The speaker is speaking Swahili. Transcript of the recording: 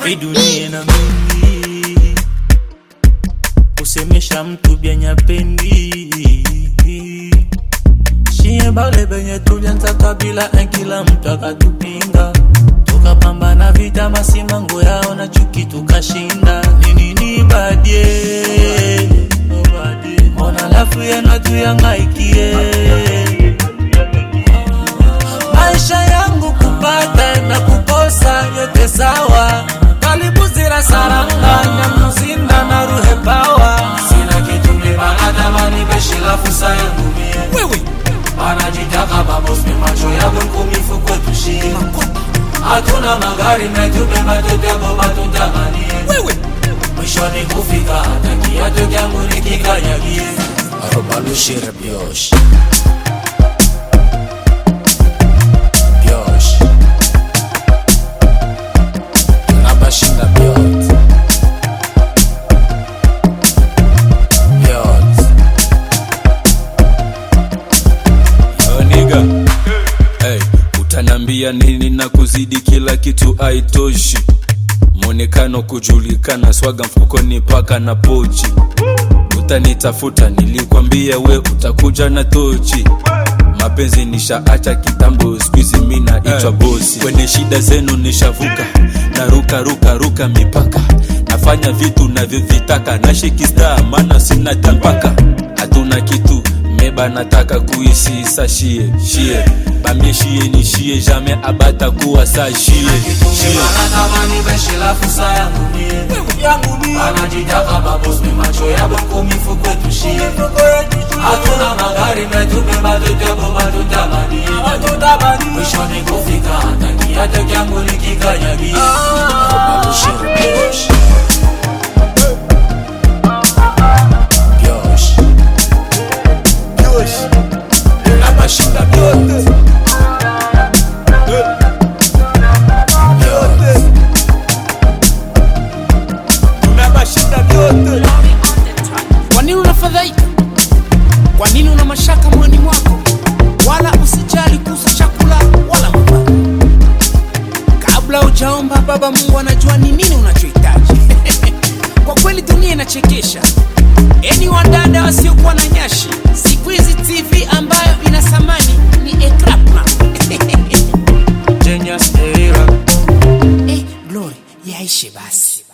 Hii dunia na mengi kusemesha mtu byenya pendi shie bale benye tulianza kabila en kila mtu akatupinga tukapambana vita masimango yao na chuki tukashinda nini ni badie mbona lafu yenu tuyangaikie maisha yangu kupata na kukosa yote sawa karibu zira saranga nyamuzinda na ruhe pawa sina kitu mlibanadamani beshila fusa yangu mie wewe wanajitaka babosni macho yabo nkumifu kwetu shie hatuna magari metubeba tutego batutamanie wewe mwishoni kufika hata kiato kyangu nikikanyagie arobalushire byosh byosh tunabashinda byot byot Yo, nigga. Hey, utanambia nini na kuzidi kila kitu aitoshi mwonekano kujulikana swaga mfukoni paka na pochi utanitafuta nilikwambia we utakuja na tochi mapenzi nishaacha kitambo skuizi mi naitwa bosi kwenye shida zenu nishavuka na ruka ruka ruka mipaka nafanya vitu navyovitaka nashikista maana sina tampaka hatuna kitu meba nataka kuisi sa shie shie bamie shie ni shie jamais abata kuwa sa shie shie anatamani beshila fusa yangu mie anajitaka babosni macho yabo nkumifu kwetu shie hatuna magari metubeba tutego batutamanie mwishoni kufika hata kiato kyangu nikikanyagie arobalushire byosh byosh tunabashinda byot byot tunabashinda vyote kwa nini unafadhaika kwa nini una mashaka moyoni mwako wala usijali kuhusu chakula wala mavazi kabla ujaomba baba mungu anajua ni nini unachohitaji kwa kweli dunia inachekesha eni wadada wasiokuwa na nyashi siku hizi tv ambayo ina thamani ni ekrapna Genius era eh, glory yaishe basi